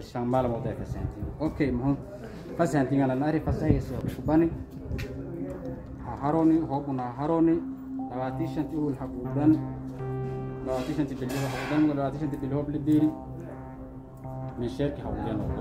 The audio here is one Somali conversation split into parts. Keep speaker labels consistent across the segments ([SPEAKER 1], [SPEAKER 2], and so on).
[SPEAKER 1] shan maalmood ay fasahantiin okay muxuu fasahantingana naari fasahayso kubani haroni hobuna haroni labaatii shanti uhul haquudan labaatii shanti bilyo haquudan labaatii shanti bilyo hob lideeri meesheerki haquudan oo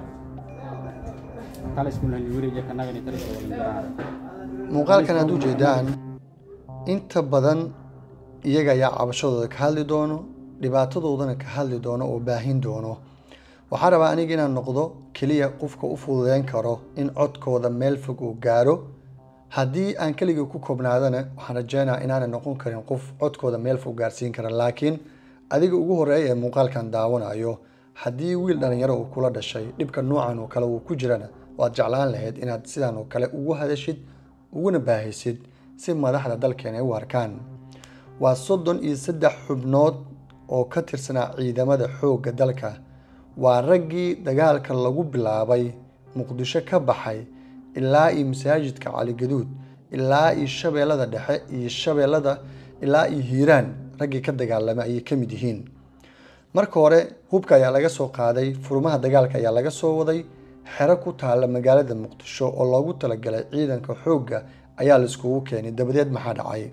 [SPEAKER 1] kala iskulan wiriga kanagani kala iskulan garaan
[SPEAKER 2] muuqaalkan aad u jeedaan inta badan iyaga ayaa cabashadooda ka hadli doono dhibaatadoodana ka hadli doono oo baahin doono waxaa rabaa aniga inaan noqdo keliya qofka u fududeyn karo in codkooda meel fog uu gaaro haddii aan keligii ku koobnaadana waxaan rajeynaa inaana noqon karin qof codkooda meel fog gaarsiin kara laakiin adiga ugu horeeya ee muuqaalkan daawanayo haddii wiil dhalinyaro uu kula dhashay dhibka noocan oo kale uu ku jirana waad jeclaan lahayd inaad sidan oo kale ugu hadashid uguna baahisid si madaxda dalkeena ay u arkaan waa soddon iyo saddex xubnood oo ka tirsanaa ciidamada xoogga dalka waa raggii dagaalka lagu bilaabay muqdisho ka baxay ilaa iyo masaajidka caligaduud ilaa iyo shabeellada dhexe iyo shabeellada ilaa iyo hiiraan raggii ka dagaalamay ayay ka mid yihiin marka hore hubka ayaa laga soo qaaday furmaha dagaalka ayaa laga soo waday xero ku taalla magaalada muqdisho oo loogu talagalay ciidanka xoogga ayaa la iskugu keenay dabadeed maxaa dhacay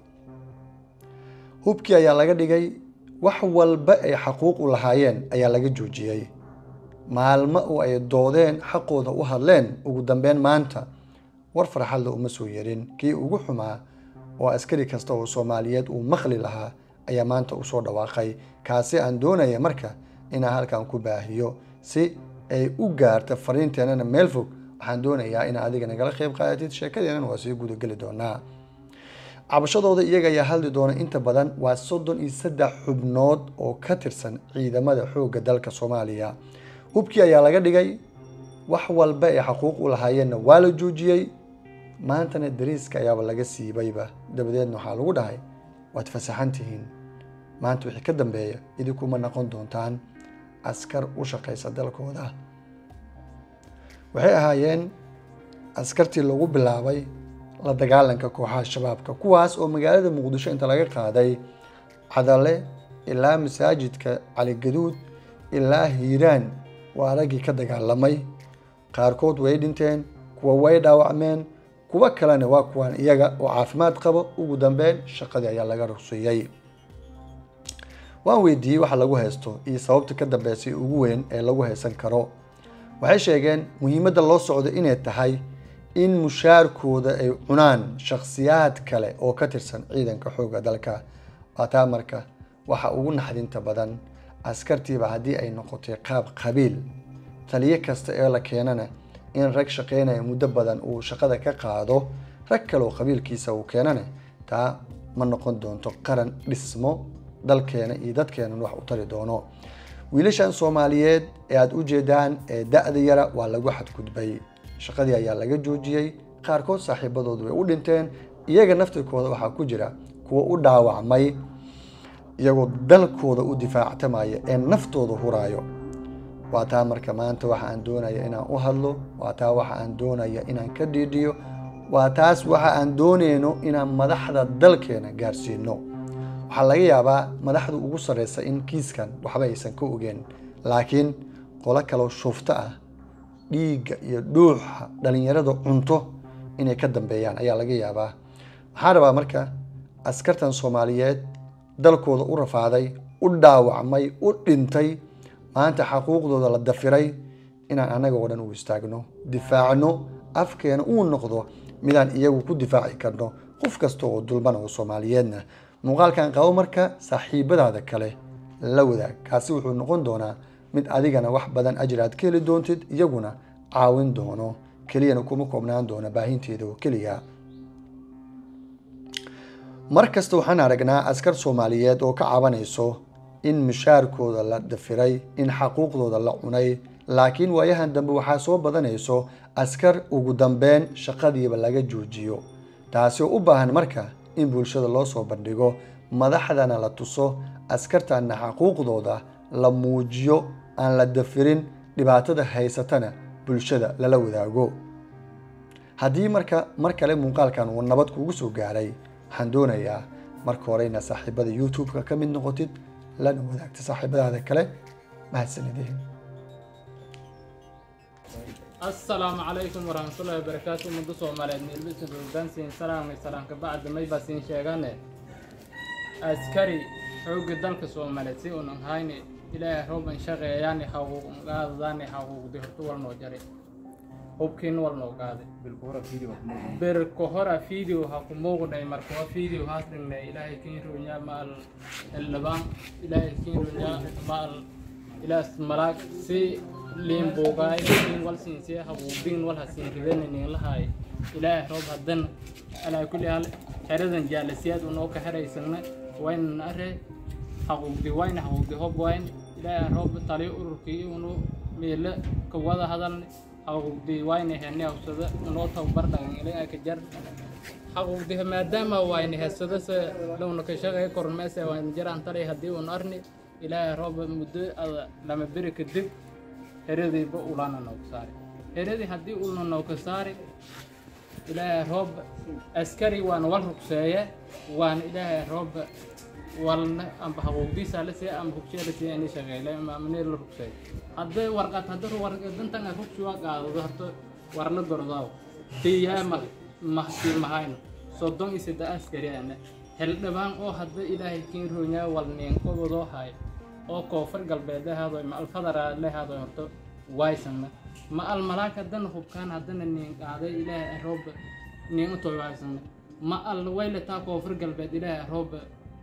[SPEAKER 2] hubkii ayaa laga dhigay wax walba ay xaquuq u lahaayeen ayaa laga joojiyey maalmo oo ay doodeen xaqooda u hadleen ugu dambeyn maanta war farxadla uma soo yerin kii ugu xumaa oo askari kasta oo soomaaliyeed uu maqli lahaa ayaa maanta usoo dhawaaqay kaasi aan doonaya marka inaan halkan ku baahiyo si ay u gaarta fariinteenana meel fog waxaan doonayaa in adiga nagala qeyb qaadatid sheekadeenana waa sii gudageli doonaa cabashadooda iyaga ayaa hadli doona inta badan waa soddon iyo saddex xubnood oo ka tirsan ciidamada xoogga dalka soomaaliya hubkii ayaa laga dhigay wax walba ay xaquuq u lahaayeenna waa la joojiyey maantana dariiska ayaaba laga siibayba dabadeedna waxaa lagu dhahay waad fasaxan tihiin maanta wixii ka dambeeya idinkuma noqon doontaan askar u shaqaysa dalkooda waxay ahaayeen askartii lagu bilaabay la dagaalanka kooxaha shabaabka kuwaas oo magaalada muqdisho inta laga qaaday cadale ilaa masaajidka caligaduud ilaa hiiraan waa raggii ka dagaalamay qaarkood way dhinteen kuwa way dhaawacmeen kuwo kalena waa kuwaan iyaga oo caafimaad qabo ugu dambeyn shaqadii ayaa laga ruqseeyey waan weydiiyey waxa lagu haysto iyo sababta ka dambeysay ugu weyn ee lagu haysan karo waxay sheegeen muhiimadda loo socdo inay tahay in mushaarkooda ay cunaan shakhsiyaad kale oo ka tirsan ciidanka xoogga dalka waa taa marka waxa ugu naxdinta badan askartiiba haddii ay noqotay qaab qabiil taliyo kasta ee la keenana in rag shaqeynaya muddo badan uu shaqada ka qaado rag kale oo qabiilkiisa uu keenana taa ma noqon doonto qaran dhismo dalkeena iyo dadkeenan wax u tari doono wiilashan soomaaliyeed ee aada u jeedaan ee da-da yara waa lagu xadgudbay shaqadii ayaa laga joojiyey qaarkood saaxiibadoodu way u dhinteen iyaga naftirkooda waxaa ku jira kuwa u dhaawacmay iyagoo dalkooda u difaactamaya ee naftooda huraayo waa taa marka maanta waxa aan doonaya inaan u hadlo waa taa waxa aan doonaya inaan ka dhiidhiyo waa taas waxa aan dooneyno inaan madaxda dalkeena gaarsiino waxaa laga yaabaa madaxda ugu sarreysa in kiiskan waxba aysan ka ogeen laakiin qolo kaloo shufto ah dhiigga iyo dhuuxa dhalinyarada cunto inay ka dambeeyaan ayaa laga yaabaa waxaan rabaa marka askartan soomaaliyeed dalkooda u rafaaday u dhaawacmay u dhintay maanta xaquuqdooda la dafiray inaan annaga oo dhan u istaagno difaacno afkeena uu noqdo midaan iyagu ku difaaci karno qof kasta oo dulban oo soomaaliyeedna muuqaalkan qabo marka saaxiibadaada kale la wadaag kaasi wuxuu noqon doonaa mid adigana wax badan ajir aad ka heli doontid iyaguna caawin doono keliyana kuma koobnaan doona baahinteeda oo keliya mar kasta waxaan aragnaa askar soomaaliyeed oo ka cabanayso in mushaarkooda la dafiray in xaquuqdooda la cunay laakiin waayahan dambe waxaa soo badanayso askar ugu dambeyn shaqadiiba laga joojiyo taasi oo u baahan marka in bulshada loo soo bandhigo madaxdana la tuso askartana xaquuqdooda la muujiyo aan la dafirin dhibaatada haysatana bulshada lala wadaago haddii marka mar kale muuqaalkan uu nabad kugu soo gaaray waxaan doonayaa marka hore inaad saaxiibada youtube-ka ka mid noqotid lana wadaagta saaxiibadaada kale mahadsanideen
[SPEAKER 3] asalaamu calaykum waraxmatullaahi wabarakaatu ummadda soomaaliyeed meelbisan roogdaansiin salaamay salaamka bacda may baa siin sheegane askari xoogga dalka soomaaliyeed si unan hayni ilaahay rooban shaqeeyaani xaquuq qaadadaani xaquuqdi horta wal noo jaray hubkiin wal noo qaaday berko hora video ha ku muuqnay markuwa video haas dhignay ilaahay kiin roonyaa ma al eldhabaan ilaahay kiin roonyaa ma al ilaas malaag si liin buugaay liin wal siinsiya habuubin wal hasiin ribeni nin lahaay ilaahay roob hadan alaa kulli hal xeradan jaalasiyaad unoo ka xeraysana waynan are xaquuqdi wayna xaquuqdi hob wayn ilaahay roob taliyo ururkii unu meele ka wada hadalna xaquuqdi wayna hene hawsada unoo tababar dhagan ilaa ka jar xaquuqdi maadaama wayna heesada se lowna ka shaqeey kormeese wayna jaraan talay haddii un arni ilaahay roob muddo ada lama beri kadib heradiiba ulana nooga saari heradii haddii ulna nooga saari ilaahay roob askari waana wal rugseeye waana ilaahay roob walna amba xaquuqdiisa la siiya amba hugshee la siiya ini shaqeyle ama amnee la rugseey hadday warqad hadda warqadantan a rugsi waa qaadado horta war la gordaaw tiyaa ma mahsii mahayno soddon iyo saddex askari ana xildhibaan oo hadda ilaahay kiin roonyaa wal niinqobadoo hay oo koonfur galbeed lehaado ma alfadara lehaado horto waysana ma almalaak haddana hubkaan haddana niin qaaday ilaahay roob niin utoy waysana ma al waylataa koonfur galbeed ilaahay roob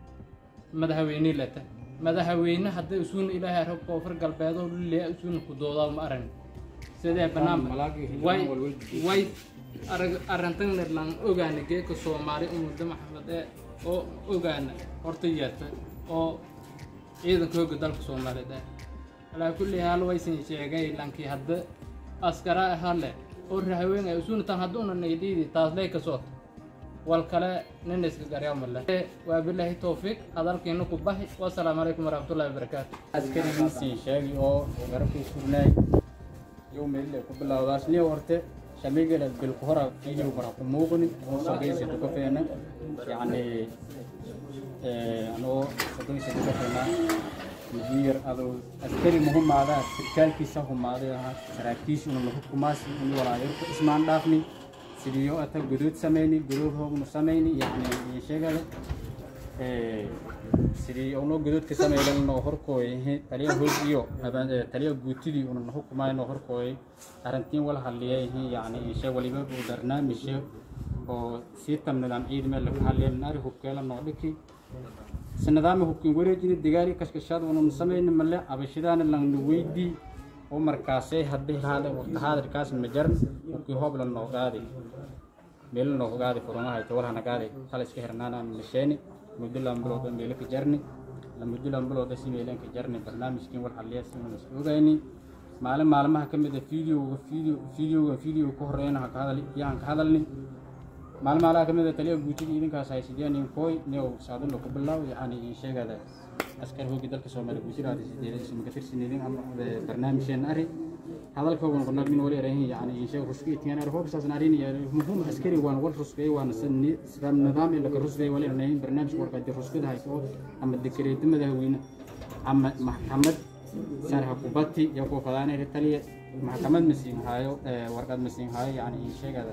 [SPEAKER 3] madaxweyne lata madaxweyne hadda isuuna ilaahay roob koonfur galbeedoo lilia isuuna ku doodaa ma aran sidee banaanba way way arag arrintan nirlan ogaana geeka soomaali umudda maxamed ee oo ogaana horta yeerta oo ciidanka hooga dalka soomaaliyeed ah alaa kulli haal waysan sheegay lankii hadda askara hale oo rahaween ay usuna tan hadduuna naydhiidi taas lay ka soota wal kale nin iska garyamale waa bilaahi towfiiq hadalkiina ku baxi wasalaamu calaykum waraxmatullahi wabarakaatu
[SPEAKER 1] askarigiisii sheegi oo garabkii sugnaay yuu meelile ku bilowdaas niyo horte shamigala bilku hora video bara ku muuqni oo sogeysi duka feena yacni anoo sogeysi duka feena mudiir adoo askari muhumaadaa sirkaalkiisa humaaday ahaa saraakiisha una lahu kumaasi uni walaayarka ismaan dhaafni sidiyo ata guduud samayni guduud hoognu samayni yacni iyo sheegada sidii unoo guduudka samaylan noo horkooyay taliya hoog iyo taliya guutidii una na hukumaay noo horkooyay arrintiin wala hadliyay yacni ishe waliba uu barnaamijhe oo sii tam nidaam ciid meel laga hadliyay nari hubkeela noo dhiki si nidaami hubkin wareejini digaari kashkashaad unun samayni male abashidaana langna weydii oo markaasay haddii haada waqti haadirkaas ma jaran hubkii hoobla noo qaadi meel noo qaadi furumaha tawalhana qaadi kala iska hirnaana masheeni muddo lama bilood oo meelo ka jarni la muddo lama bilood oo si meelaan ka jarni barnaamijkiin war xalliya si uuna iska ogayni maalin maalmaha ka mid ah videoga video videoga video ka horeeyana ha ka hadal yaan ka hadalni maalin maalaha ka mid ah taliya guutida idinkaas haysidiyaan in kooy neow saadun ku bilaaw yacni in sheegada askar hoogi dalka soomaaliya guusiraada sideedada isma ka tirsanidin ama barnaamijeen ari hadalkoogan qonag min wali erahin yani in sheeg ruski itiyaan ar hoob saasna arin ya muhum askari waan wal ruskay waan sidam nidaam in laga rusday wali erahin barnaamij warka di ruskada hayso ama dikreed madaxweyne ama maxkamad sarha kubati ya ko fadaanay taliya maxkamad masiin haayo warqad masiin haayo yani in sheegada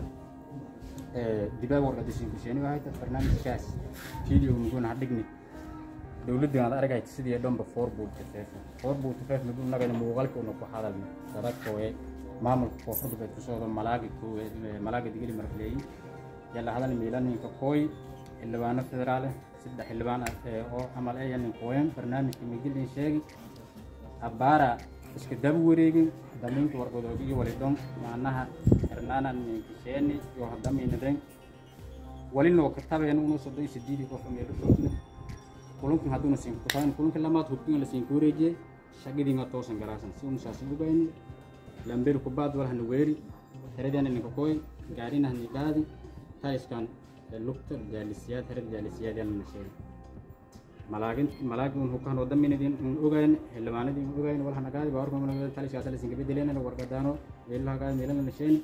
[SPEAKER 1] dibaa warqad siin ku sheeni wahay barnaamijkaas video mugun hadhigni dowladda aad argayta sidii dhanba four boot tafeef four boot tafeef mid u nagana muuqaalka una ku hadalna dadkooye maamulka koonfur galbeed ku socdo malaaga malaaga digili marfleeyi yalla hadal miilaninka kooy xildhibaano federaal saddex xildhibaan oo camal ay nin kooyan barnaamijka migilin sheegi abaara iska daba wareegin damiinka warqadoogi iyo walidon macnaha xirnaana ninkisheeni iyo hadamiinadeen wali noo katabeen unu soddon iyo sideedii qof meelo joogna kulunkan hadduuna siin kutaan kulunka lamaad hubkin la siin kuwareejiye shaqadiinga toosan garaasan si unu saasi ugayn lamberu kubaad walhana weeri heradiana ninka koy gaarina hani qaadi taiskan lugta jaalisiyaad herad jaalisiyaad yalana sheegi malaagin malaagin un hukaan wadaminadin un ogayn xildhibaanadii un ogayn walhana qaadi bawarka taliskaas la siinka bedeleenana warqadaano meelaha qaadi meelana sheeni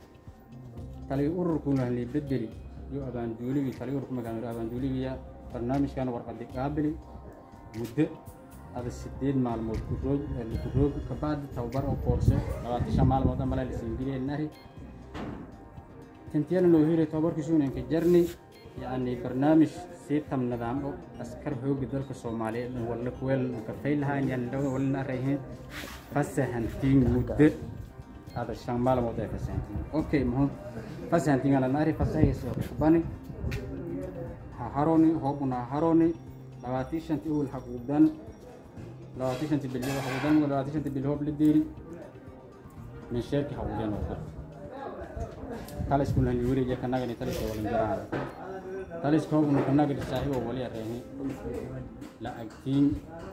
[SPEAKER 1] tali ururkuna hani bedeli iyo abaanduuligii tali ururku magaamiro abaanduuligiya barnaamijkan warqadi qaabili muddo ada sideed maalmood kuroog kuroog kabacdi tababar oo koorse labaatan shan maalmood amala lasiingileenahi tintiyana noo hiray tababarkiisuunanka jarni yacni barnaamij siitam nidaam o askar xooga dalka soomaaliyeed walla kuweel kafay lahaan yan walina arayheen fasahantiin muddo ada shan maalmood ay fasahantiin okay muxuu fasahantiin ala nari fasahayso kubani ha haroni hoobuna ha haroni labaatii shanti uwil haquudan labaatii shanti bilyo haquudan labaatii shanti bilyo hoob lideeri min sheerki haquudan noqdo kala isku lan yuri je kanaga ni talisha walin jaraan taliska hoobuna kanaga saahibo wali arayheen la agtiin